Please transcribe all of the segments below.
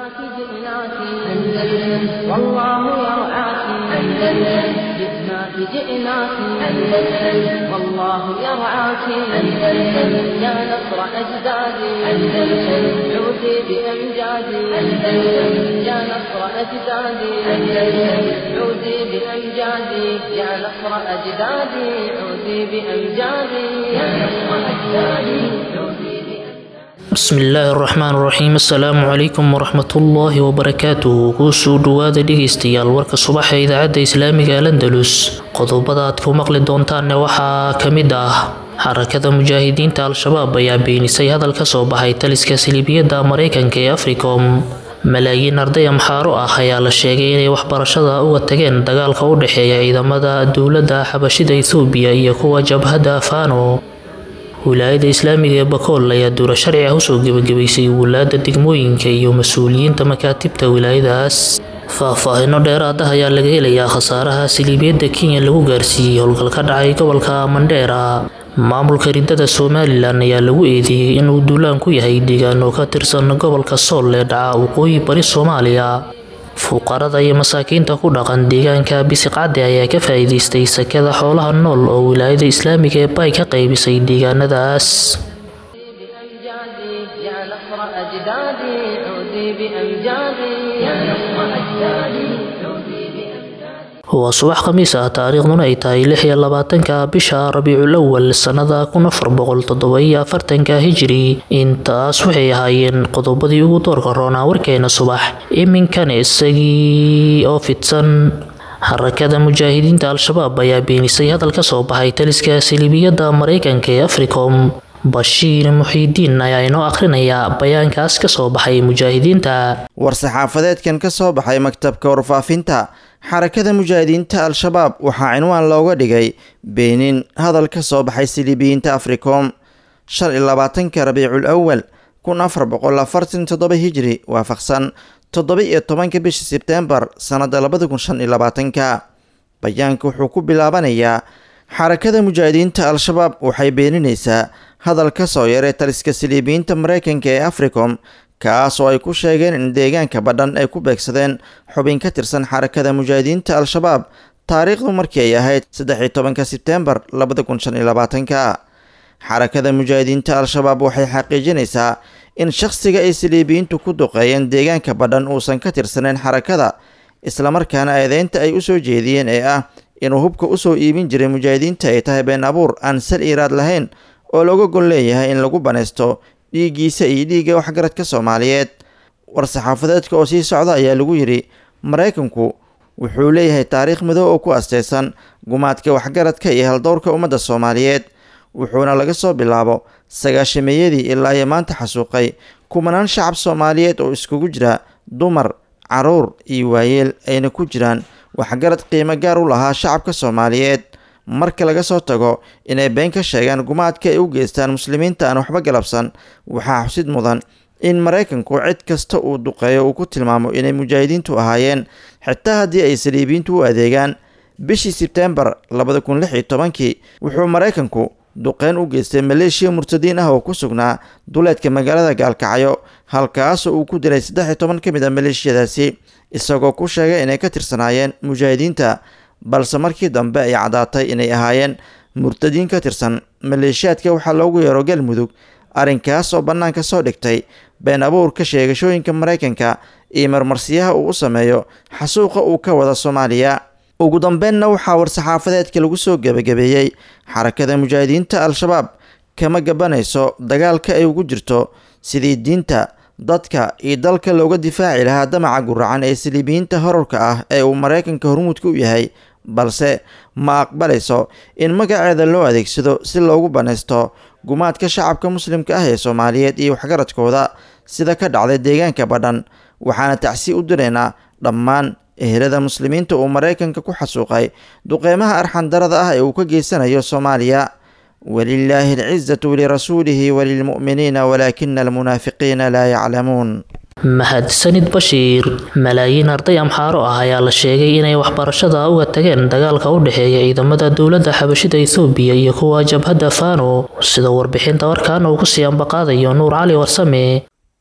جئناك جئناك أندلس والله يرعاك أندلس جئناك جئناك أندلس والله يرعاك أندلس يا نصر أجدادي أندلس عودي بأمجادي أندلس يا نصر أجدادي أندلس عودي بأمجادي يا نصر أجدادي عودي بأمجادي يا نصر أجدادي عودي بأمجادي bismillaahi araxmaan iraxiim assalaamu calaykum waraxmatullaahi wabarakaatuh kuusoo dhawaada dhegeystayaal warka subaxa idaacadda islaamiga alandalus qodobada aad ku maqli doontaanne waxaa ka mid ah xarakada mujaahidiinta al-shabaab ayaa beenisay hadal ka soo baxay taliska siliibiyadda mareykanka ee africom malaayiin arday amxaaro ah ayaa la sheegay inay waxbarashada uga tageen dagaalka u dhexeeya ciidamada dowladda xabashida ethoobiya iyo kuwa jabhadda fano wilaayada islaamiga ee bakool ayaa duura sharci ah usoo gebagabaysay wulaada degmooyinka iyo mas-uuliyiinta makaatibta wilaayadaas faahfaahino dheeraad ah ayaa laga helayaa khasaaraha siliibiyadda kenya lagu gaarsiiyey howlgal ka dhacay gobolka mandheera maamulka ridada somalilan ayaa lagu eedeeyey inuu duulaan ku yahay deegaano ka tirsan gobolka sool ee dhaca waqooyi bari soomaaliya fuqarada iyo masaakiinta ku dhaqan deegaanka bisiqcadde ayaa ka faa'iidaystay sakada xoolaha nool oo wilaayada islaamiga ee bay ka qaybisay deegaanadaas بأمجادي يا نصر أجدادي عودي بأمجادي يا نصر أجدادي عودي بأمجادي waa subax khamiis ah taariikhduna ay tahay lix iyo labaatanka bisha rabiicul awal sannada kun afar boqol toddoba-iyo afartanka hijiri intaas waxay ahaayeen qodobadii ugu doorka roonaa warkeena subax iminkana isagii oo fidsan xarakada mujaahidiinta al-shabaab ayaa beenisay hadal ka soo baxay taliska siliibiyadda mareykanka ee africom bashiir muxiidiin ayaa inoo akhrinayaa bayaankaas ka soo baxay mujaahidiinta war-saxaafadeedkan ka soo baxay maktabka warfaafinta xarakada mujaahidiinta al-shabaab waxaa cinwaan looga dhigay beenin hadal ka soo baxay siliibiyiinta africom shan iyo labaatanka rabiicul awal kun afar boqol afartan toddoba hijri waafaqsan toddoba iyo tobanka bisha sebtembar sannada labada kun shan iyo labaatanka bayaanka wuxuu ku bilaabanayaa xarakada mujaahidiinta al-shabaab waxay beeninaysaa hadal ka soo yaray taliska siliibiyiinta mareykanka ee africom kaas oo ay ku sheegeen in deegaanka badhan ay ku beegsadeen xubin ka tirsan xarakada mujaahidiinta al-shabaab taariikhdu markii ay ahayd saddex iyo tobanka sebtembar labada kun shan iyo labaatanka xarakada mujaahidiinta al-shabaab waxay xaqiijinaysaa in shakhsiga ay siliibiyiintu ku duqeeyeen deegaanka badhan uusan ka tirsaneyn xarakada islamarkaana eedeynta ay usoo jeediyeen ee ah inuu hubka usoo iibin jiray mujaahidiinta ay tahay been abuur aan sal iiraad lahayn oo looga gol leeyahay in lagu banaysto dhiiggiisa iyo dhiigga waxgaradka soomaaliyeed war-saxaafadeedka oo sii socda ayaa lagu yidhi maraykanku wuxuu leeyahay taariikh madow oo ku asteysan gumaadka waxgaradka iyo haldowrka ummadda soomaaliyeed wuxuuna laga soo bilaabo sagaashameeyadii ilaa iyo maanta xasuuqay kumanaan shacab soomaaliyeed oo iskugu jira dumar caruur iyo waayeel ayna ku jiraan waxgarad qiimo gaar u lahaa shacabka soomaaliyeed marka laga soo tago inay been ka sheegaan gumaadka ay u geystaan muslimiinta aan waxba galabsan waxaa xusid mudan in maraykanku cid kasta uu duqeeyo uu ku tilmaamo inay mujaahidiintu ahaayeen xitaa haddii ay saliibiyiintu u adeegaan bishii sebtembar labada kun lix iyo tobankii wuxuu maraykanku duqeyn u geystay maleeshiya murtadiin ah oo ku sugnaa duleedka magaalada gaalkacyo halkaasoo uu ku dilay saddex iyo toban ka mid a maleeshiyadaasi isagoo ku sheegay inay ka tirsanaayeen mujaahidiinta balse markii dambe ay caddaatay inay ahaayeen murtadiin ka tirsan maleeshiyaadka waxaa loogu yeero galmudug arrinkaas oo bannaanka soo dhigtay been abuurka sheegashooyinka maraykanka iyo marmarsiyaha uu u sameeyo xasuuqa uu ka wada soomaaliya ugu dambeynna waxaa war-saxaafadeedka lagu soo gebagabeeyey xarakada mujaahidiinta al-shabaab kama gabanayso dagaalka ay ugu jirto sidii diinta dadka iyo dalka looga difaaci lahaa damaca guracan ee saliibiyiinta horarka ah ee uu maraykanka hormuudka u yahay balse ma aqbalayso in magaceeda loo adeegsado si loogu banaysto gumaadka shacabka muslimka ah ee soomaaliyeed iyo waxgaradkooda sida ka dhacday deegaanka badhan waxaana tacsi u diraynaa dhammaan ehelada muslimiinta uu maraykanka ku xasuuqay duqeymaha arxandarada ah ee uu ka geysanayo soomaaliya walilaahi alcizatu lirasuulihi walilmu'miniina walaakina almunaafiqiina laa yaclamuun mahadsanid bashiir malaayiin arday amxaaro ah ayaa la sheegay inay waxbarashada uga tageen dagaalka u dhexeeya ciidamada dowladda xabashida ethoobiya iyo kuwa jabhadda fano sida warbixinta warkaan uu kusii ambaqaadayo nuur cali warsame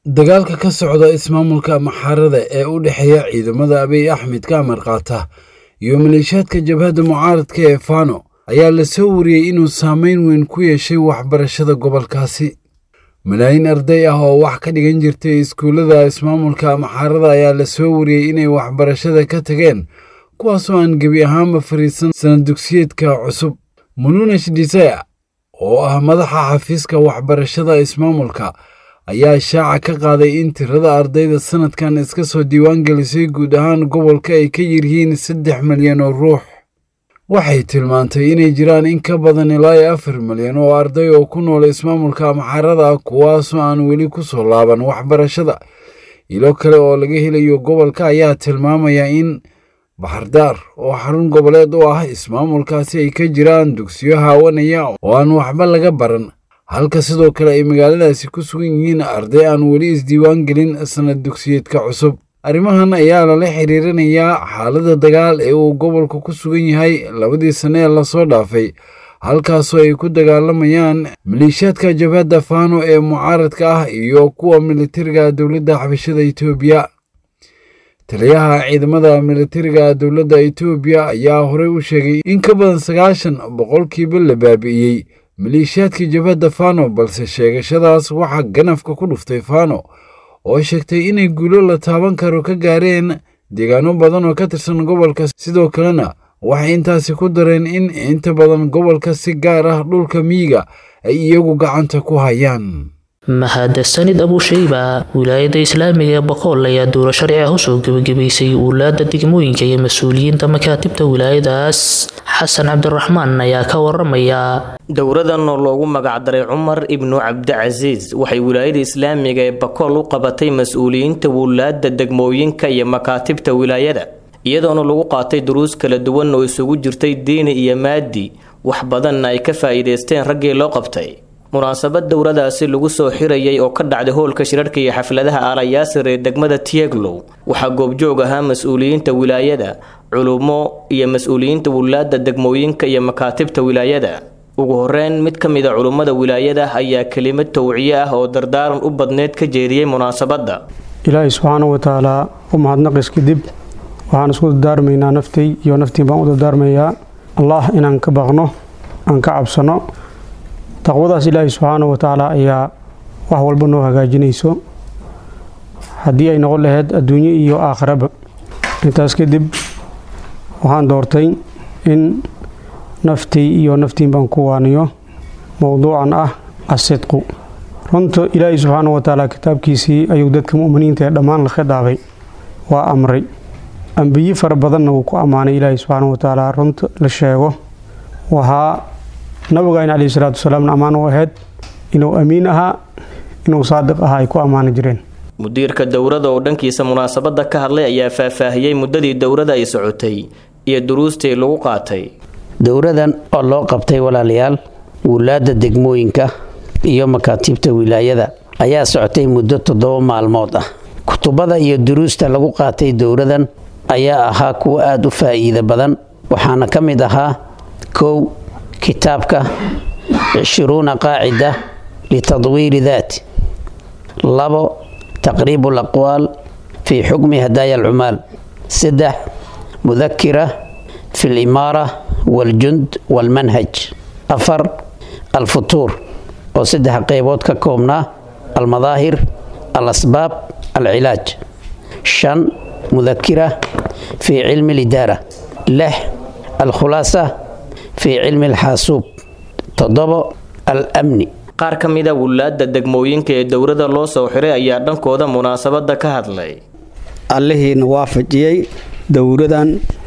dagaalka ka socda ismaamulka maxarada ee u dhexeeya ciidamada abiy axmed ka amar qaata iyo maleeshiyaadka jabhadda mucaaradka ee fano ayaa la soo wariyey inuu saameyn weyn ku yeeshay waxbarashada gobolkaasi malaayiin arday ah oo wax ka dhigan jirtay iskuullada ismaamulka maxarada ayaa la soo wariyey inay waxbarashada ka tageen kuwaasoo aan gebi ahaanba fariisan sanad dugsiyeedka cusub mununesh disaya oo ah madaxa xafiiska waxbarashada ismaamulka ayaa shaaca ka qaaday in tirada ardayda sanadkan iska soo diiwaan gelisay guud ahaan gobolka ay ka yiryihiin saddex milyan oo ruux waxay tilmaantay inay jiraan in ka badan ilaa iyo afar milyan oo arday oo ku nool ismaamulka maxarada kuwaasoo aan weli ku soo laaban waxbarashada ilo kale oo laga helayo gobolka ayaa tilmaamaya in baxardaar oo xarun goboleed u ah ismaamulkaasi ay ka jiraan dugsiyo haawanaya oo aan waxba laga baran halka sidoo kale ay magaaladaasi ku sugan yihiin arday aan weli isdiiwaan gelin sanad dugsiyeedka cusub arrimahan ayaa lala xiriirinayaa xaaladda dagaal ee uu gobolku ku sugan yahay labadii sanne ee lasoo dhaafay halkaasoo ay ku dagaalamayaan maleeshiyaadka jabhadda fano ee mucaaradka ah iyo kuwa militariga dowladda xabashada etoobiya taliyaha ciidamada militariga dowladda etoobiya ayaa horey u sheegay in ka badan sagaashan boqolkiiba la baabi'iyey maleeshiyaadkii jabhadda fano balse sheegashadaas waxaa ganafka ku dhuftay fano oo sheegtay inay guulo la taaban karo ka gaareen deegaano badan oo ka tirsan gobolka sidoo kalena waxay intaasi ku dareen in inta badan gobolka si gaar ah dhulka miyiga ay iyagu gacanta ku hayaan mahadsanid abushayba wilaayada islaamiga ee boqol ayaa dowlo sharci ah usoo gebagabaysay uulaada degmooyinka iyo mas-uuliyiinta makaatibta wilaayadaas xasan cabdiraxmaan ayaa ka waramaya dowradan oo loogu magacdaray cumar ibnu cabdicasiis waxay wilaayada islaamiga ee bakool u qabatay mas-uuliyiinta wuulaada degmooyinka iyo makaatibta wilaayada iyadoona lagu qaatay duruus kala duwan oo isugu jirtay diini iyo maadi wax badanna ay ka faa'iidaysteen raggii loo qabtay munaasabad dowradaasi lagu soo xirayay oo ka dhacday hoolka shirarka iyo xafladaha aalayaasir ee degmada tieglow waxaa goobjoog ahaa mas-uuliyiinta wilaayada culummo iyo mas-uuliyiinta wulaada degmooyinka iyo makaatibta wilaayada ugu horeyn mid ka mid a culummada wilaayada ayaa kelimad towciye ah oo dardaaran u badneed ka jeediyey munaasabadda ilaahay subxaana wa tacaalaa u mahadnaqis kadib waxaan isku dardaarmaynaa naftay iyo naftiin baan u dardaarmayaa allah inaan ka baqno aan ka cabsano taqwadaas ilaahay subxaana wa tacaala ayaa wax walba noo hagaajinayso haddii ay noqon lahayd adduunyo iyo aakhiraba intaas kadib waxaan doortay in naftii iyo naftiin baan ku waaniyo mowduucan ah asidqu runta ilaahay subxaana wa tacaala kitaabkiisii ayuu dadka mu'miniinta ee dhammaan la khidaabay waa amray ambiye fara badanna wuu ku ammaanay ilaahay subxaana wa tacaala runta la sheego waxaa nabigayn caleyhi salaatu wasalaamna ammaan u ahayd inuu amiin ahaa inuu saadiq ahaa ay ku ammaani jireen mudiirka dowrada oo dhankiisa munaasabadda ka hadlay ayaa faahfaahiyey muddadii dowrada ay socotay iyo duruustii lagu qaatay dowradan oo loo qabtay walaalayaal wulaadda degmooyinka iyo makaatiibta wilaayada ayaa socotay muddo toddoba maalmood ah kutubada iyo duruusta lagu qaatay dowradan ayaa ahaa kuwa aada u faa'iida badan waxaana ka mid ahaa kow kitaabka cishruuna qaacida litadwiiri daat labo taqriibu alaqwaal fii xukmi hadaaya alcumaal saddex mudakira fi alimaara waaljund waalmanhaj afar alfutuur oo saddex qeybood ka koobnaa almadaahir alasbaab alcilaaj shan mudakira fii cilmi alidaara lix alkhulaasa fii cilmi alxaasuub toddobo al-amni qaar ka mid a wulaadda degmooyinka ee dowrada loo soo xiray ayaa dhankooda munaasabadda ka hadlay allihiina waafajiyey dowradan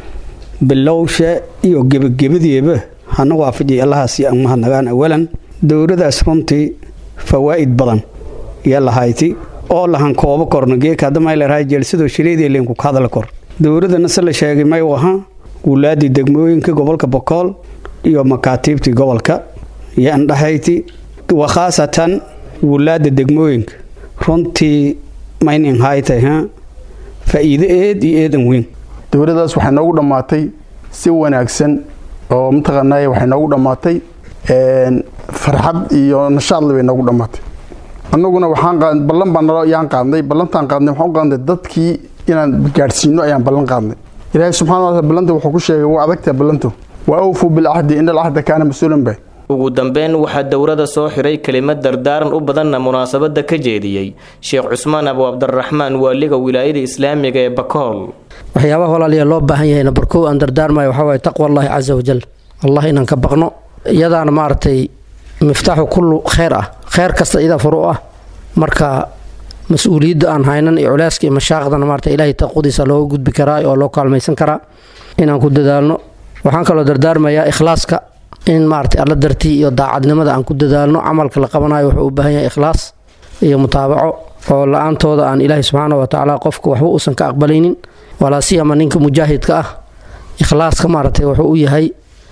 bilowsha iyo gebagabadiiba hana waafajiyay allahaasi aan mahadnagaan awalan dowradaas runtii fawaa'id badan iyo lahayti oo lahan koobo korno geeka haddamayleerahay jeelsadoo shileedii leenku ka hadla kor dowradana se la sheegay may u ahaa wulaaddii degmooyinka gobolka bokool iyo makaatiibtii gobolka iyo andhahayti wa khaasatan wulaadda degmooyinka runtii maynin haytay ha faa'iido eed iyo eedan weyn dowladdaas waxay noogu dhammaatay si wanaagsan oo mataqaanaaye waxay noogu dhammaatay farxad iyo nashaadle bay noogu dhammaatay annaguna waxaan qaad ballan baan nalo yaan qaadnay ballantaan qaadnay waxaan u qaadnay dadkii inaan gaadhsiino ayaan ballan qaadnay ilaahay subxana wa taala ballanta wuxuu ku sheegay waa adagtaa ballantu wa awfuu bilcahdi ina alcahda kaana mas-uulan bay ugu dambeyn waxaa dowrada soo xiray kelimad dardaaran u badanna munaasabada ka jeediyey sheekh cusmaan abu cabdiraxmaan waaliga wilaayada islaamiga ee bakool waxyaabaha walaaliya loo baahan yahay nambar kow aan dardaarmayo waxaa waaye taqwa allahi casa wajal allah inaan ka baqno iyadaana maaragtay miftaaxu kullu kheyr ah kheyr kasta iyadaa furu ah marka mas-uuliyadda aan haynan iyo culeyska iyo mashaaqdana maarata ilaahay taqwadiisa looga gudbi karaa oo loo kaalmaysan karaa inaan ku dadaalno waxaan kaloo dardaarmayaa ikhlaaska in maarata alla dartii iyo daacadnimada aan ku dadaalno camalka la qabanayo wuxuu u baahan yahay ikhlaas iyo mutaabaco oo la-aantooda aan ilaahay subxaana wa tacaala qofka waxba uusan ka aqbalaynin walaasiyama ninka mujaahidka ah ikhlaaska maaragtay wuxuu u yahay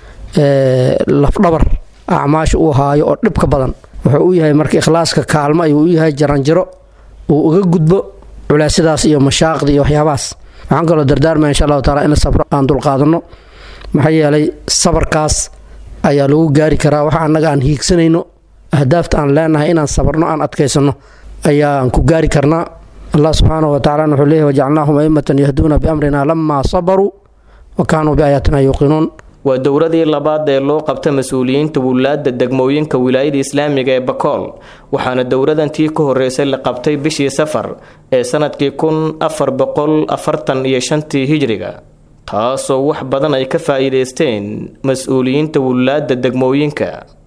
lafdhabar acmaasha uu haayo oo dhibka badan wuxuu u yahay marka ikhlaaska kaalmo ayuu u yahay jaranjaro uu uga gudbo culeysyadaas iyo mashaaqda iyo waxyaabahaas waxaan kaloo dardaarmaya insha allahu taala in sabro aan dulqaadanno maxaa yeelay sabarkaas ayaa lagu gaari karaa waxa annaga aan hiigsanayno ahdaafta aan leenahay inaan sabarno aan adkaysanno ayaan ku gaari karnaa allah subxaana wa tacalana wuxuu leeyahy wajacalnaahum aimatan yahduuna biamrina lamaa sabaruu wa kaanuu biaayaatina yuuqinuun waa dowradii labaad ee loo qabta mas-uuliyiinta wulaadda degmooyinka wilaayada islaamiga ee bakool waxaana dowradantii ka horeysay la qabtay bishii safar ee sanadkii kun afar boqol afartan iyo shantii hijriga taasoo wax badan ay ka faa'iidaysteen mas-uuliyiinta wulaadda degmooyinka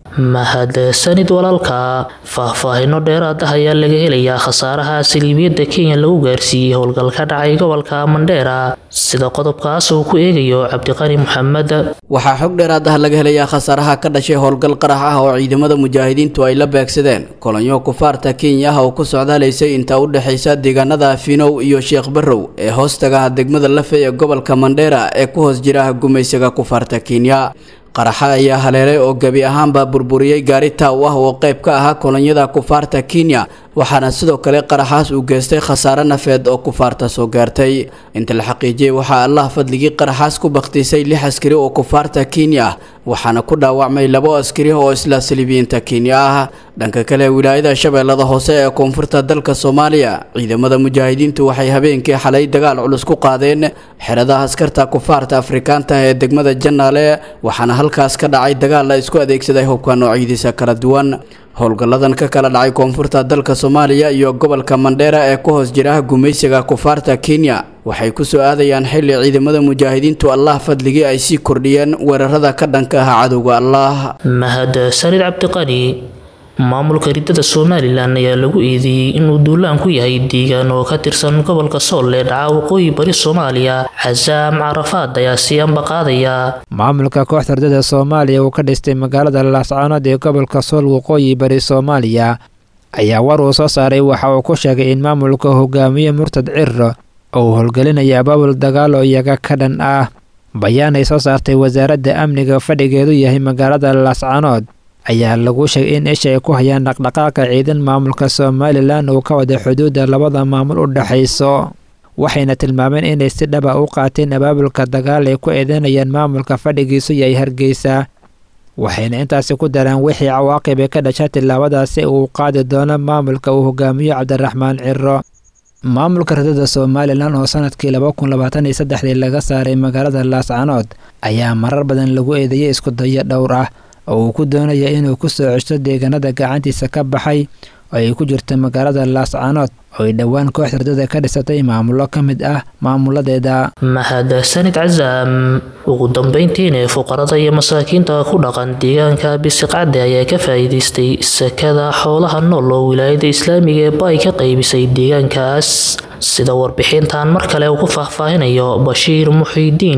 mahadsanid walaalka faahfaahino dheeraad ah ayaa laga helayaa khasaaraha saliibiyadda kenya lagu gaarsiiyey howlgal ka dhacay gobolka mandheera sida qodobkaas uu ku eegayo cabdiqani maxamed waxaa xog dheeraad ah laga helayaa khasaaraha ka dhashay howlgal qarax ah oo ciidamada mujaahidiintu ay la beegsadeen kolonyo kufaarta kenya ah oo ku socdaalaysay inta u dhexaysa deegaanada finow iyo sheekh barrow ee hoostaga degmada lafe ee gobolka mandheera ee ku hoos jira gumaysiga kufaarta kenya qaraxa ayaa haleelay oo gebi ahaanba burburiyey gaari taaw ah oo qayb ka ahaa kolonyada kufaarta kenya waxaana sidoo kale qaraxaas uu geystay khasaare nafeed oo kufaarta soo gaartay inta la xaqiijiyey waxaa allah fadligii qaraxaas ku bakhtiisay lix askari oo kufaarta kenya ah waxaana ku dhaawacmay labo askari oo isla saliibiyiinta kenya ah dhanka kale wilaayada shabeellada hoose ee koonfurta dalka soomaaliya ciidamada mujaahidiintu waxay habeenkii xalay dagaal culus ku qaadeen xeradaha askarta kufaarta afrikaanta ee degmada janaale waxaana halkaas ka dhacay dagaal la isku adeegsaday hubka noocyadiisa kala duwan howlgalladan ka kala dhacay koonfurta dalka soomaaliya iyo gobolka mandheera ee ku hoos jira gumaysiga kufaarta kenya waxay ku soo aadayaan xilli ciidamada mujaahidiintu allah fadligii ay sii kordhiyeen weerarada ka dhanka ah cadowga allah mahadsanid cabdiqani maamulka ridada somalilan ayaa lagu eedeeyey inuu duulaan ku yahay deegaan oo ka tirsan gobolka sool ee dhaca waqooyi bari soomaaliya casaam carafaad ayaa sii ambaqaadaya maamulka kooxda ridada soomaaliya uu ka dhistay magaalada laascaanood ee gobolka sool waqooyi bari soomaaliya ayaa war uu soo saaray waxa uu ku sheegay in maamulka hogaamiye murtad cirro oo uu howlgelinaya abaabul dagaal oo iyaga ka dhan ah bayaan ay soo saartay wasaaradda amniga fadhigeedu yahay magaalada laascaanood ayaa lagu sheegay in isha ay ku hayaan dhaqdhaqaaqa ciidan maamulka somalilan uu ka wada xuduudda labada maamul u dhexayso waxayna tilmaameen inay si dhaba u qaateen abaabulka dagaal ay ku eedeynayaan maamulka fadhigiisu yahay hargeysa waxayna intaasi ku daraan wixii cawaaqib ee ka dhasha tillaabadaasi uu qaadi doono maamulka uu hogaamiyo cabdiraxmaan ciro maamulka ridada somalilan oo sanadkii laba kun labaatan iyo saddexdii laga saaray magaalada laascanood ayaa marar badan lagu eedeeyay isku dayo dhowr ah oo uu ku doonaya inuu ku soo ceshto deegaanada gacantiisa ka baxay oo ay ku jirto magaalada laascanood oo ay dhowaan kooxda ridada ka dhisatay maamulo ka mid ah maamuladeeda mahadsanid casaam ugu dambeyntiina fuqarada iyo masaakiinta ku dhaqan deegaanka bisiqcadde ayaa ka faa'iidaystay sakada xoolaha nool oo wilaayada islaamiga ee baay ka qaybisay deegaankaas sida warbixintan mar kale uu ku faahfaahinayo bashiir muxiidiin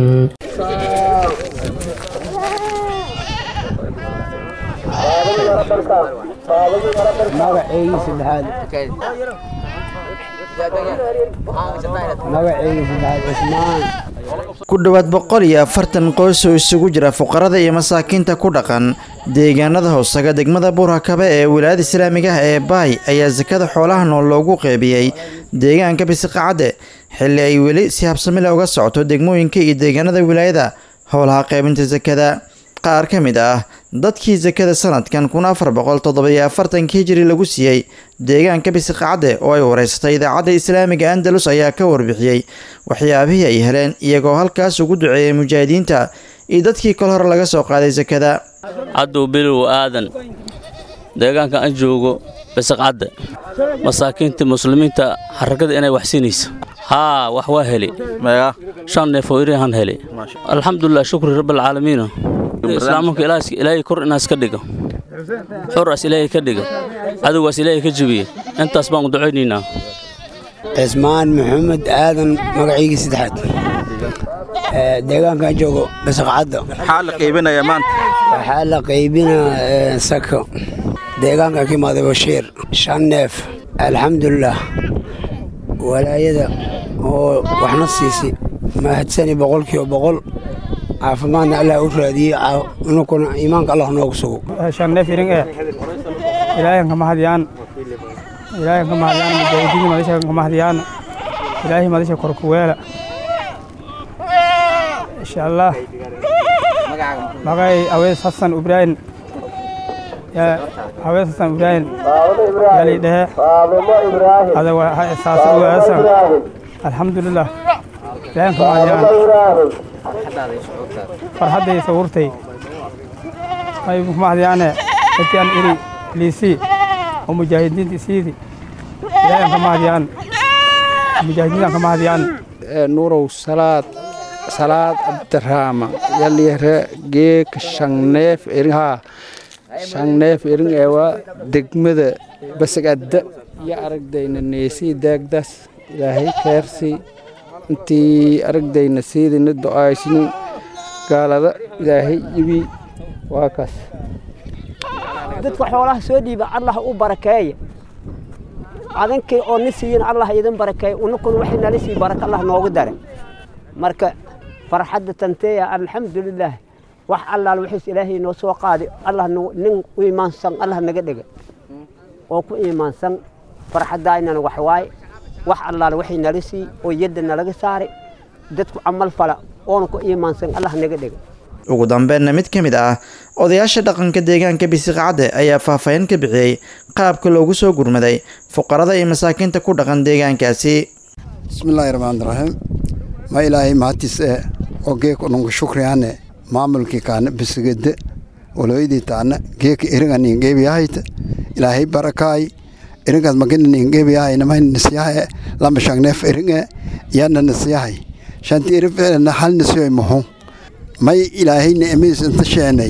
ku dhowaad boqol iyo afartan qoys oo isugu jira fuqarada iyo masaakiinta ku dhaqan deegaanada hoosaga degmada buurhakabe ee wilaayada islaamiga ah ee baay ayaa sakada xoolaha nool loogu qeybiyey deegaanka bisiqacadde xilli ay weli si habsamile uga socoto degmooyinka iyo deegaanada wilaayada howlaha qaybinta sakada qaar ka mid ah dadkii sakada sanadkan kun afar boqol toddobiyo afartanka hijiri lagu siiyey deegaanka bisiqacde oo ay wareysatay idaacadda islaamiga andalus ayaa ka warbixiyey waxyaabihii ay heleen iyagoo halkaas ugu duceeyay mujaahidiinta iyo dadkii kol hore laga soo qaaday sakada cadow bilow aadan deegaanka aan joogo bisiqcadde masaakiinta muslimiinta xarakada inay wax siinaysa haa wax waa heli shan neef oo irihan heli alxamdulilah shukri rabbilcaalamiina islaamanka ilaahay kor inaas ka dhigo xoraas ilaahay ka dhiga cadowgaas ilaahay ka jebiye intaas baan u ducaynaynaa cismaan maxamed aadan magaciygii saddexaad deegaankan joogo basaqcadda maxaa la qaybinayaa maanta waxaa la qaybinaa sako deegaanka ka imaaday bashiir shan neef alxamdulilah walaayada oo waxna siisay mahadsani boqolkiiba boqol caafimaadna allah u raadiyey inukuna iimaanka allah noogu sugo shan neef irin ee ilaahay kama hadiyaan ilaahay kama hadiyaan mujaahidiin madasha kama hadiyaan ilaahay madasha korkuweela insha allah magay awees xasan ibraahim awees xasan ibraahim yali dhehe ada saasa ugaasa alxamdulilah ilaahay kama hadiyaan farxadday sawurtay ay kama hadiyaane dadkaan iri liisii oo mujaahidiinta isiidi ilaahay kama hadiyaan mujaahidiintan kama hadiyaan nuurow salaad salaad abdiraama yalyare geek shanneef erinhaa shanneef erin eewa degmada basagadda iyo aragdayna neesii daagdaas ilaahay keersii intii aragdayna siidina do'aysnin gaalada ilaahay ibi waa kaas dadka xoolaha soo dhiiba allah u barakeeya adankay oo ni siiyin allah idin barakeeya unakuna waxay nala sii baraka allah noogu dare marka farxadda tanteeya alxamdulilaah wax allaal wixiis ilaahay noo soo qaaday allah nin u imaansan allah naga dhiga oo ku imaansan farxaddaynana wax waaye wax allaal waxay nala sii oo yadda nalaga saaray dadku camal fala oona ku imaansan allah naga dhiga ugu dambeenna mid ka mid ah odayaasha dhaqanka deegaanka bisiqacadde ayaa faahfaahin ka bixiyey qaabka loogu soo gurmaday fuqarada iyo masaakiinta ku dhaqan deegaankaasi bismillaahi raxmaani raxiim ma ilaahay mahadtiis ee oo geeka nungu shukriyaane maamulkii kaana bisigede waloydii taana geeka eringa ningeebiyahayta ilaahay barakaay eringaas magina ningeebiyahay namay nisyahae lama shangneef eringe yana nisyahay shanti erin ficilna hal nisyoy muxu may ilaahay ni'madiis inta sheenay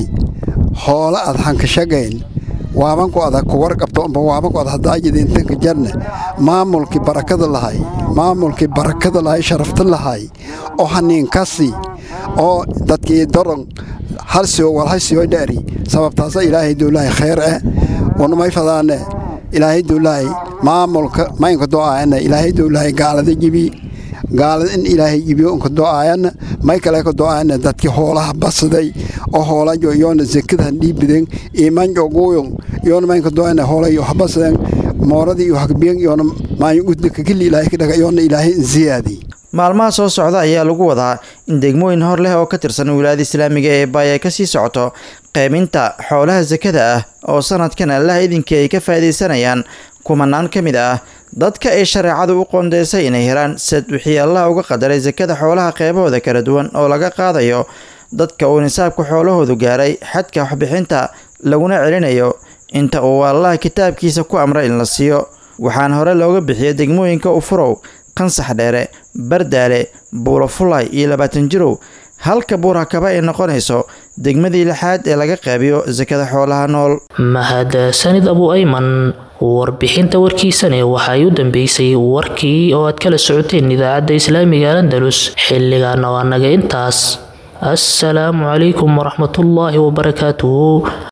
hoola ad hankashagayn waabanku ada ku warqabto amba waabanku ad hadaajida intanka jarne maamulkii barakada lahay maamulkii barakada lahay sharafta lahay oo haniinkasi oo dadkii doron halsio walhasio dhari sababtaasa ilaahay dowlahay khayr eh unamay fadaane ilaahay dowlahay maamulka maynka do'aayana ilaahay dowlahay gaalada jibi gaalada in ilaahay jibiyo unka do'aayana may kale ka do'aayana dadkii hoolaha basaday oo hoolajo yoona zekadan dhiibiden imanjo guuyon yoona maynka do'aayana hoolayo habasaden mooradii iyo hagbiyan yoona maayo udaka kili ilaahay ka dhaga yoona ilaahay ziyaadi maalmaha soo socda ayaa lagu wadaa in degmooyin hor leh oo ka tirsan wilaayada islaamiga ee baay ay kasii socoto qeyminta xoolaha sakada ah oo sanadkan allaha idinkii ay ka faa'iidaysanayaan kumanaan ka mid ah dadka ay shareecadu u qoondeysay inay helaan sad wixii allah uga qadaray sakada xoolaha qeybahooda kala duwan oo laga qaadayo dadka uu nisaabka xoolahoodu gaaray xadka waxbixinta laguna celinayo inta uu allah kitaabkiisa ku amray in la siiyo waxaana hore looga bixiya degmooyinka ufurow qansax dheere bardaale buulafulay iyo labaatan jirow halka buurakaba ay noqonayso degmadii lixaad ee laga qeybiyo sakada xoolaha nool mahadsanid abu ayman warbixinta warkiisane waxay u dambeysay warkii oo aad kala socoteen idaacadda islaamiga andalus xilligaana waa naga intaas assalaamu calaykum waraxmatullaahi wabarakaatuhu